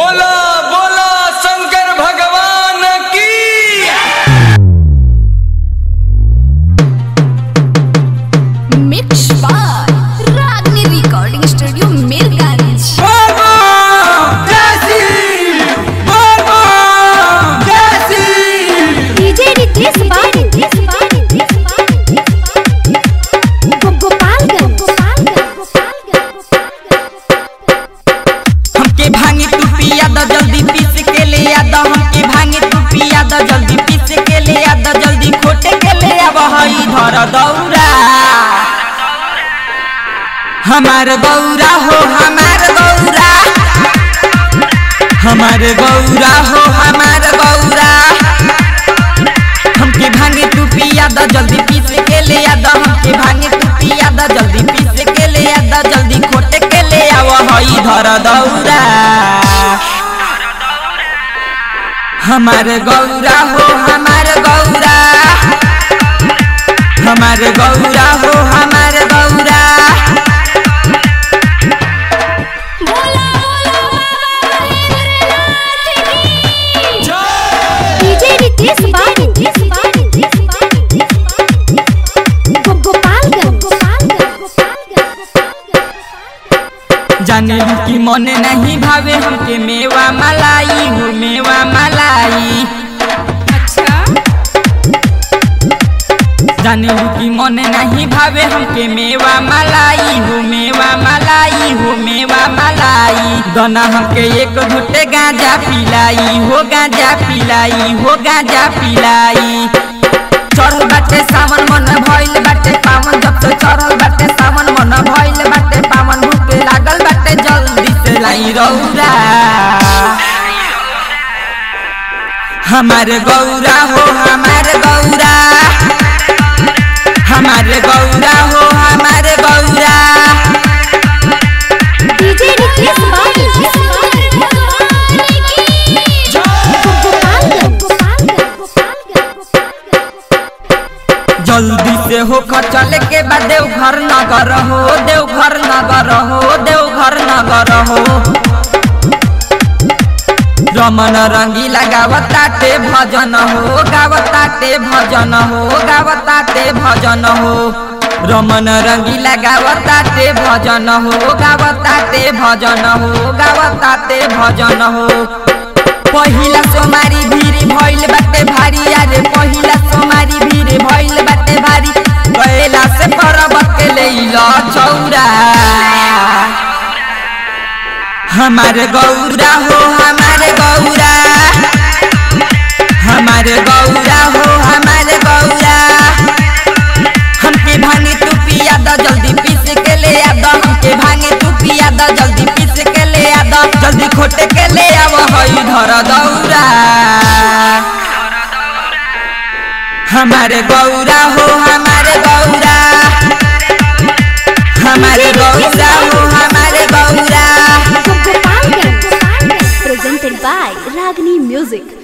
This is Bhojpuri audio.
बोला बोला शंकर भगवान की Mix by Ragni Recording Studio, Mirganj. DJ Ritesh Bari. Gopalganj. हमके भांगे तू पिया द जल्दी पीस के ले आ द हमके भांगे तू पिया द जल्दी पीस के ले आ द जल्दी खोटे के ले आ हई धर दौरा हमार गौरा हो हमार गौरा हमार गौरा हो हमार गौरा हमके भांगे तू पिया द जल्दी पीस के ले आ द हमके भांगे तू पिया द जल्दी पीस के ले आ द जल्दी खोटे के ले आव हई धर दौरा हमार गौरा हो हमार गौरा हमार गौरा हो हमार Gaura DJ Ritesh Bari. Gopalganj. जाने लू की मन नहीं भावे हमके मेवा मलाई हो मेवा मलाई जाने लू की मन नहीं भावे हमके मेवा मलाई हो मेवा मलाई हो मेवा मलाई दना हमके एक घुटे गांजा पिलाई हो गांजा पिलाई हो गांजा पिलाई चढ़ल बाटे सावन मन भइल बाटे पावन जब से चढ़ल बाटे सावन मन भइल बाटे पावन भूखे लागल बाटे जल्दी से लाई रौरा हमारे गौरा हो हमारे गौरा हमारे गौरा हो हमारे गौरा DJ Ritesh Bari. जल्दी से हो चले के बाद देवघर नगर हो देवघर नगर हो देवघर नगर हो रमन रंगीला गावताटे भजन हो गावताटे भजन हो गावताटे भजन हो रमन रंगीला गावताटे भजन हो गावताटे भजन हो गावताटे भजन हो पहिला सोमारी भीड़ भइल बाटे भारी अरे पहिला सोमारी भीड़ भइल बाटे भारी कैला से परब के लैला चौरा हमारे गौरा हो हमारे गौरा हमारे गौरा हो हमारे गौरा हमके भांगे तू पिया द जल्दी पीस के ले आ द हमके भांगे तू पिया द जल्दी पीस के ले आ द जल्दी खोटे के ले आव हई धर दौरा हमारे गौरा हो हमारे गौरा हमारे गौरा हो हमारे Gaura Gopalganj. Presented by Ragni Music.